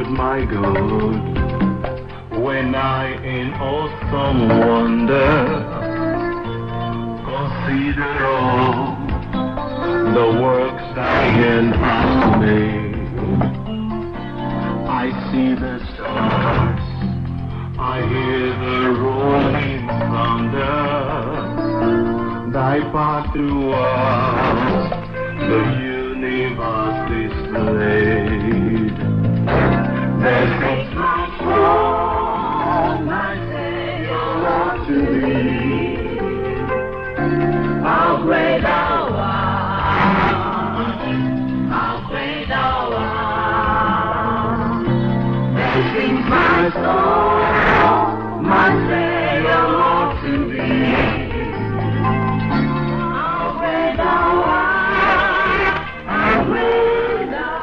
good, my good. When I in awesome wonder consider all the works thy hand has made, I see the stars, I hear the rolling thunder, thy path throughout the universe displayed. There sits my soul, my Savior, Lord, to thee. How great thou art, how great thou art. There sings my soul, my Savior, Lord, to thee. How great thou art, how great thou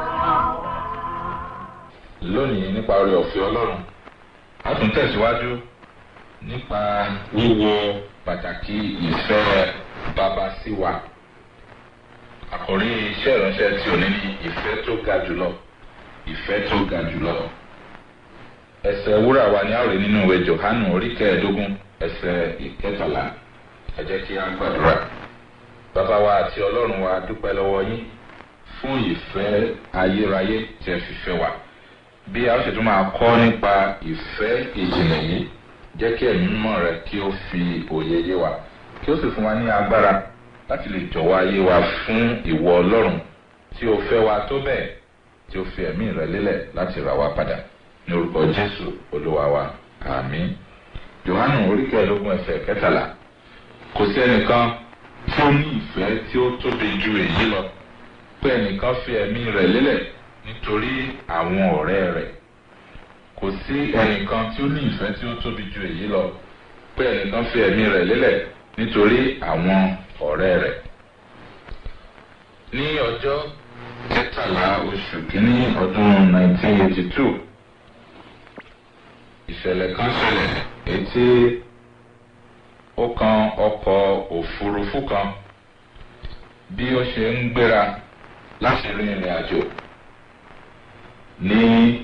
art. lónìí nípa orí ọ̀fẹ́ ọlọ́run a tún tẹ̀síwájú nípa wíwo pàtàkì ìfẹ́ bàbá sí wa àkòrí iṣẹ́ ìránṣẹ́ tí ò ní ní ìfẹ́ tó ga jùlọ ìfẹ́ tó ga jùlọ ẹsẹ̀ wúrà wa ni a rí nínú ìwé johanu orí kẹẹ̀ẹ́dógún ẹsẹ̀ ìkẹtàlá ẹ jẹ́ kí a gbàdúrà bàbá wa àti ọlọ́run wa dúpẹ́ lọ́wọ́ yín fún ìfẹ́ ayérayé tí ẹ fi fẹ́ wa bí a ó sì tún máa kọ́ nípa ìfẹ́ ìjìnlẹ̀ yìí jẹ́ kí ẹ̀mí mímọ́ rẹ kí ó fi òye yé wa kí ó sì fún wa ní agbára láti lè jọ̀wọ́ ayé wa fún ìwọ ọlọ́run tí ó fẹ́ wa tó bẹ́ẹ̀ tí ó fi ẹ̀mí rẹ lélẹ̀ láti rà wá padà ní orúkọ jésù olúwa wa àmín johannu oríkèélógún ẹsẹ̀ kẹtàlá kò sí ẹnìkan tí ó ní ìfẹ́ tí ó tóbi ju èyí lọ pé ẹnìkan fi ẹ̀mí rẹ̀ lélẹ̀ nítorí àwọn ọ̀rẹ́ rẹ̀ kò sí ẹnìkan tí ó ní ìfẹ́ tí ó tóbi ju èyí lọ pé ẹnìkan fi ẹ̀mí rẹ̀ lélẹ̀ nítorí àwọn ọ̀rẹ́ rẹ̀. ní ọjọ́ kẹtàlá oṣù kínní ọdún 1982 ìṣẹ̀lẹ̀ kan ṣẹlẹ̀ etí ó kan ọkọ̀ òfurufú kan bí ó ṣe ń gbéra láti rin ìrìn àjò ní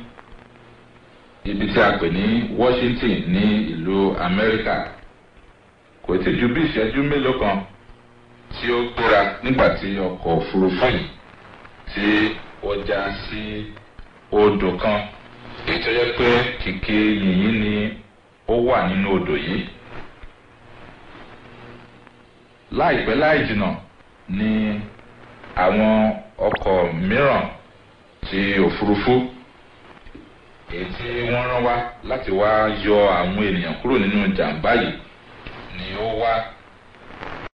ibi tí a pè ní washington ní ìlú amẹ́ríkà kò tí ju bí ìṣẹ́jú mélòó kan tí ó gbéra nígbà tí ọkọ̀ òfurufú yìí tí ó já sí odò kan èyí tó yẹ pé kìkì yìnyín ni ó wà nínú odò yìí láìpẹ́ láì jìnnà ni àwọn ọkọ̀ mìíràn ti òfurufú èyí tí wọ́n rán wá láti wá yọ àwọn ènìyàn kúrò nínú jàǹbá yìí ni ó wá